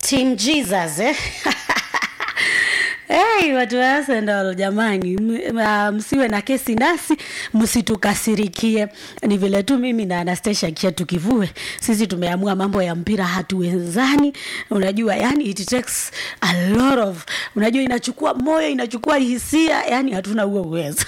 Team Jesus eh? Hey, watu wa Arsenal jamani, m- ah, msiwe na kesi nasi, msitukasirikie. Ni vile tu mimi na Anastasia kia tukivue, sisi tumeamua mambo ya mpira hatuwezani. Unajua, yani it takes a lot of, unajua inachukua moyo, inachukua hisia, yani hatuna huo uwezo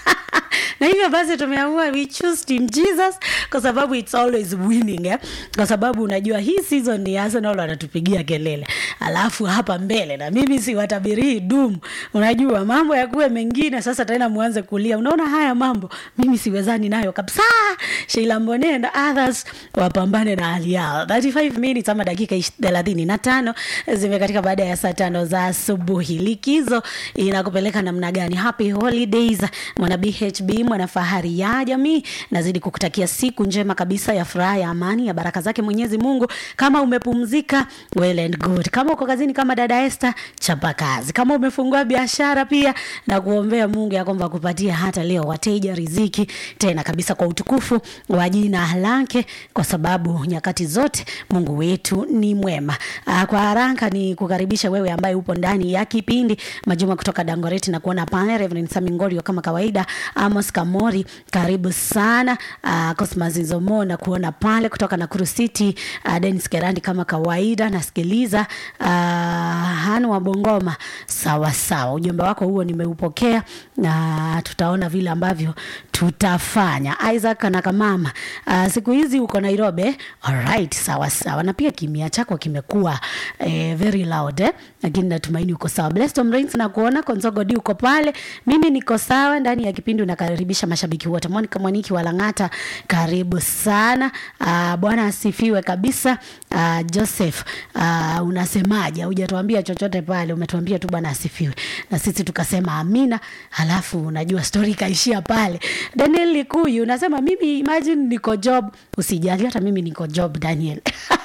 na hivyo basi tumeamua we choose team jesus kwa sababu it's always winning eh? kwa sababu unajua hii season ni arsenal wanatupigia kelele alafu hapa mbele na mimi siwatabirii dum unajua mambo yakuwe mengine sasa tena muanze kulia unaona haya mambo mimi siwezani nayo kabisa sheila mbone na others wapambane na hali yao 35 minutes ama dakika ish- thelathini na tano zimekatika baada ya saa tano za asubuhi likizo inakupeleka namna gani happy holidays mwana bhb mwana fahari ya jamii nazidi kukutakia siku njema kabisa ya furaha ya amani ya baraka zake mwenyezi mungu kama umepumzika well and good kama uko kazini kama dada este chapa kazi kama umefungua biashara pia na kuombea mungu ya kwamba akupatia hata leo wateja riziki tena kabisa kwa utukufu wa jina lake kwa sababu nyakati zote mungu wetu ni mwema Aa, kwa haraka ni kukaribisha wewe ambaye upo ndani ya kipindi majuma kutoka dangoreti na kuona pale Reverend Samingorio kama kawaida Amos Kamori karibu sana uh, Cosmas Zomo na kuona pale kutoka Nakuru City uh, Dennis Kerandi kama kawaida nasikiliza uh, Hanu wa Bongoma sawa sawa ujumbe wako huo nimeupokea na tutaona vile ambavyo tutafanya Isaac na kamama uh, siku hizi uko Nairobi eh? alright sawa sawa na pia kimia chako kimekuwa eh, very loud eh? lakini natumaini uko sawa Blessed Rains na kuona Konzogo D uko pale mimi niko sawa ndani ya kipindi unakaribisha mashabiki wote Monica Mwaniki wa Lang'ata karibu sana uh, bwana asifiwe kabisa uh, Joseph uh, unasemaje hujatuambia chochote pale umetuambia tu bwana asifiwe na sisi tukasema amina halafu unajua story ikaishia pale Daniel Likuyu unasema mimi imagine niko job usijali hata mimi niko job Daniel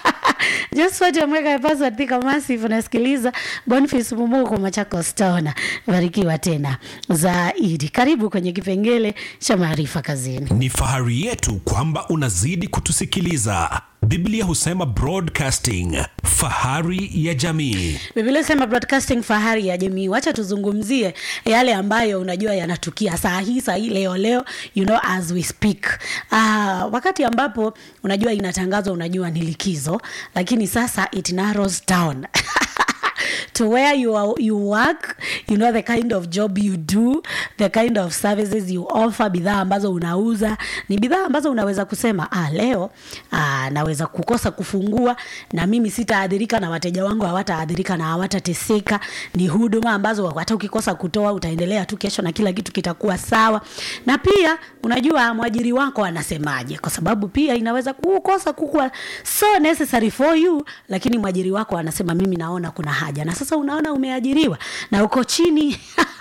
Josphat Amweka password Thika Massive unasikiliza Boniface Mumuko Machakos Town. Barikiwa tena zaidi. Karibu kwenye kipengele cha maarifa kazini. Ni fahari yetu kwamba unazidi kutusikiliza. Biblia husema broadcasting, fahari ya jamii. Biblia sema broadcasting fahari ya jamii. Wacha tuzungumzie yale ambayo unajua yanatukia saa hii saa hii leo leo, you know as we speak. Uh, wakati ambapo unajua inatangazwa, unajua ni likizo, lakini sasa it narrows down to where you are, you work you know the kind of job you do the kind of services you offer bidhaa ambazo unauza ni bidhaa ambazo unaweza kusema ah, leo ah, naweza kukosa kufungua na mimi sitaadhirika na wateja wangu hawataadhirika na hawatateseka ni huduma ambazo hata ukikosa kutoa utaendelea tu kesho na kila kitu kitakuwa sawa na pia unajua mwajiri wako anasemaje kwa sababu pia inaweza kukosa kukuwa so necessary for you lakini mwajiri wako anasema mimi naona kuna haja na sasa unaona umeajiriwa na uko chini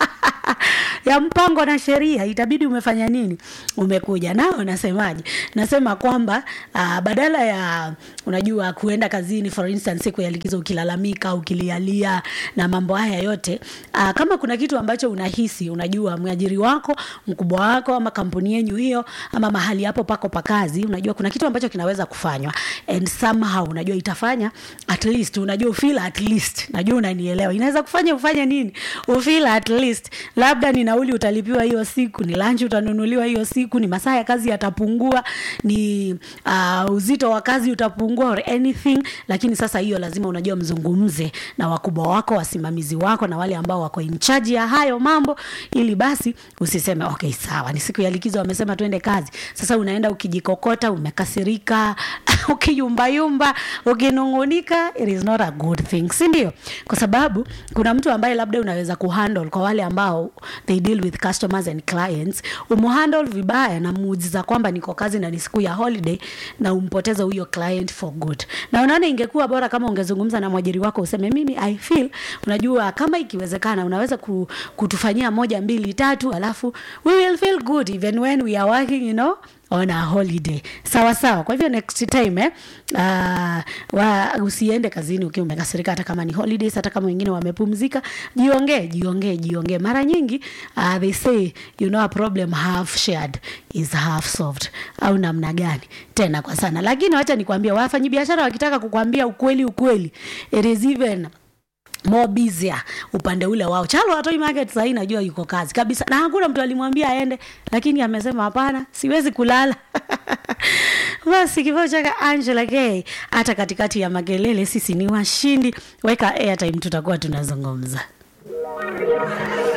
ya mpango na sheria itabidi umefanya nini umekuja nao nasemaje nasema kwamba uh, badala ya unajua kuenda kazini for instance siku ya likizo ukilalamika ukilialia na mambo haya yote uh, kama kuna kitu ambacho unahisi unajua mwajiri wako mkubwa wako ama kampuni yenyu hiyo ama mahali hapo pako pa kazi unajua kuna kitu ambacho kinaweza kufanywa and somehow unajua itafanya at least unajua ufeel at least najua unanielewa inaweza kufanya ufanye nini ufeel at least labda ni nauli utalipiwa hiyo siku ni lunch utanunuliwa hiyo siku ni masaa ya kazi yatapungua ni uh, uzito wa kazi utapungua or anything lakini sasa hiyo lazima unajua mzungumze na wakubwa wako wasimamizi wako na wale ambao wako in charge ya hayo mambo ili basi usiseme okay sawa ni siku ya likizo wamesema tuende kazi sasa unaenda ukijikokota umekasirika ukiyumbayumba ukinungunika it is not a good thing si ndio kwa sababu kuna mtu ambaye labda unaweza kuhandle kwa wale ambao they deal with customers and clients umuhandle vibaya na muujiza kwamba niko kazi na ni siku ya holiday na umpoteze huyo client for good na unaona ingekuwa bora kama ungezungumza na mwajiri wako useme mimi i feel unajua kama ikiwezekana unaweza ku, kutufanyia moja mbili tatu alafu we will feel good even when we are working you know on a holiday sawa sawa kwa hivyo next time eh, uh, wa, usiende kazini ukiwa umekasirika hata kama ni holidays hata kama wengine wamepumzika jiongee jiongee jiongee mara nyingi uh, they say you know a problem half shared is half solved au namna gani tena kwa sana lakini wacha nikwambia wafanyabiashara wakitaka kukwambia ukweli ukweli it is even more busier upande ule wao chalo atoi market sahii najua yuko kazi kabisa na hakuna mtu alimwambia aende lakini amesema hapana siwezi kulala basi kibao chaka angela k hata katikati ya makelele sisi ni washindi weka airtime tutakuwa tunazungumza